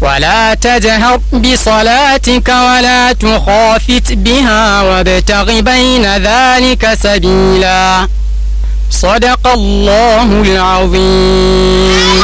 ولا تجهر بصلاتك ولا تخافت بها وابتغ بين ذلك سبيلا صدق الله العظيم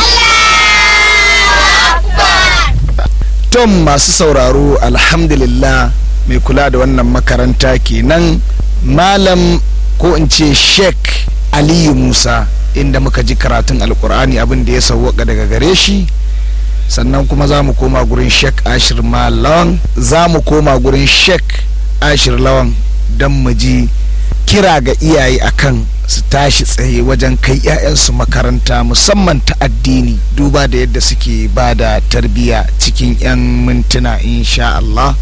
tom masu sauraro alhamdulillah mai kula da wannan makaranta kenan malam ko in ce sheik aliyu musa inda muka ji karatun alkur'ani abin da ya sauwaka daga gare shi sannan kuma za mu koma gurin sheik ashir lawan za mu koma gurin sheik ashir lawan don mu ji kira ga iyaye akan su tashi tsaye wajen kai 'ya'yansu makaranta musamman ta addini duba da yadda suke ba da tarbiyya cikin 'yan mintuna insha Allah.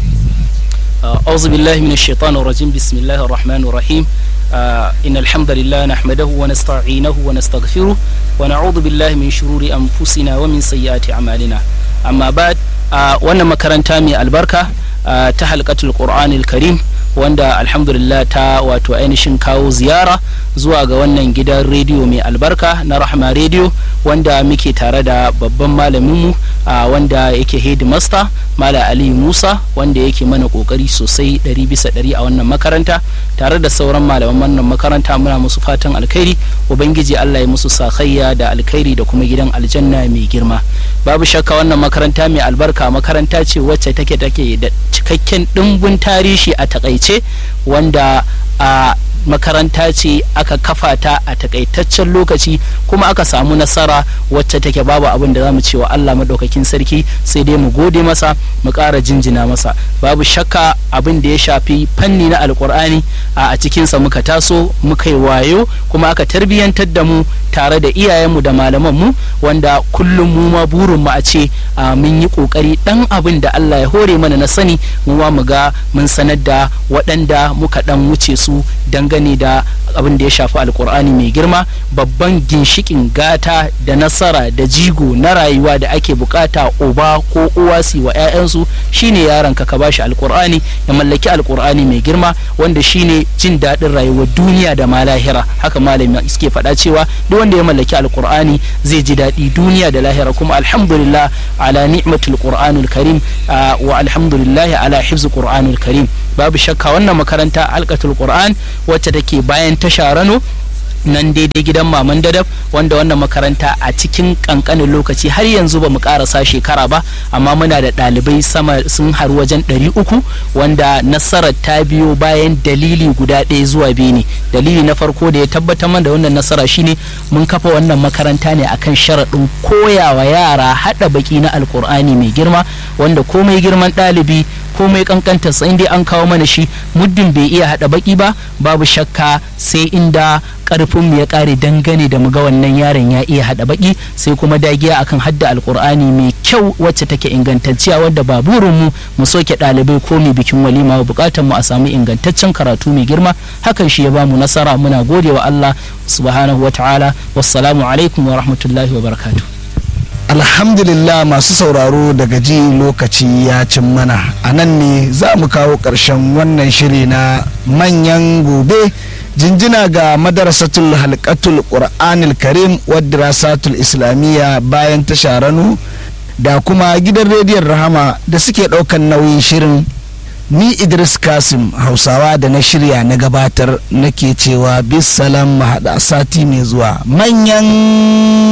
أعوذ بالله من الشيطان الرجيم بسم الله الرحمن الرحيم آه إن الحمد لله نحمده ونستعينه ونستغفره ونعوذ بالله من شرور أنفسنا ومن سيئات أعمالنا أما بعد آه وانا مكرنتا من البركة آه تحلقة القرآن الكريم wanda alhamdulillah ta wato ainihin kawo ziyara zuwa ga wannan gidan rediyo mai albarka na rahama rediyo wanda muke tare da babban malaminmu a wanda yake headmaster mala ali musa wanda yake mana kokari sosai ɗari bisa ɗari a wannan makaranta tare da sauran malaman wannan makaranta muna musu fatan alkhairi ubangiji allah ya musu sakayya da alkhairi da kuma gidan aljanna mai girma babu shakka wannan makaranta mai albarka makaranta ce wacce take take da cikakken ɗimbin tarihi a takaice wanda a makaranta ce aka kafa ta a takaitaccen lokaci kuma aka samu nasara wacce take babu abin da zamu cewa Allah madaukakin sarki sai dai mu gode masa mu ƙara jinjina masa babu shakka abin da ya shafi fanni na alkur'ani a cikinsa muka taso muka yi wayo kuma aka tarbiyyantar da mu tare da iyayenmu da malamanmu wanda kullum mu ma burin mu a ce mun yi kokari dan abin da Allah ya hore mana na sani mu ma mu ga mun sanar da waɗanda muka dan wuce su dangane da abin da ya shafi alkur'ani mai girma babban ginshikin gata da nasara da jigo na rayuwa da ake bukata uba ko uwa su wa 'ya'yansu shine yaron ka ka bashi alkur'ani ya mallaki alkur'ani mai girma wanda shine jin daɗin rayuwar duniya da ma lahira haka malami suke faɗa cewa duk wanda ya mallaki alkur'ani zai ji daɗi duniya da lahira kuma alhamdulillah ala ni'matul qur'anul karim wa alhamdulillah ala hifz qur'anul karim babu shakka wannan makaranta alkatul qur'an wacce take bayan tasha rano nan daidai gidan maman dadab wanda wannan makaranta a cikin kankanin lokaci har yanzu ba mu karasa shekara ba amma muna da ɗalibai sama sun haru wajen ɗari uku wanda nasarar ta biyo bayan dalili guda ɗaya zuwa biyu ne dalili na farko da ya tabbatar mana da wannan nasara shine mun kafa wannan makaranta ne akan sharaɗin koyawa yara haɗa baki na alkur'ani mai girma wanda komai girman ɗalibi komai kankanta sai dai an kawo mana shi muddin bai iya hada baki ba babu shakka sai inda karfin mu ya kare dangane da mu ga wannan yaron ya iya hada baki sai kuma dagiya akan hadda alkur'ani mai kyau wacce take ingantacciya wadda ba burin mu mu soke dalibai ko mai bikin walima bukatar mu a samu ingantaccen karatu mai girma hakan shi ya bamu nasara muna gode wa Allah subhanahu wa ta'ala wassalamu alaikum wa rahmatullahi wa barakatuh alhamdulillah masu sauraro daga ji lokaci ya cin mana a nan ne za mu kawo ƙarshen wannan shiri na manyan gobe jinjina ga madarasatul halkatul qur'anil karim wadda islamiyya bayan ta sharanu da kuma gidan rediyon rahama da suke ɗaukan nauyin shirin ni idris kasim hausawa da na shirya na gabatar nake cewa bisalam haɗa sati mai zuwa manyan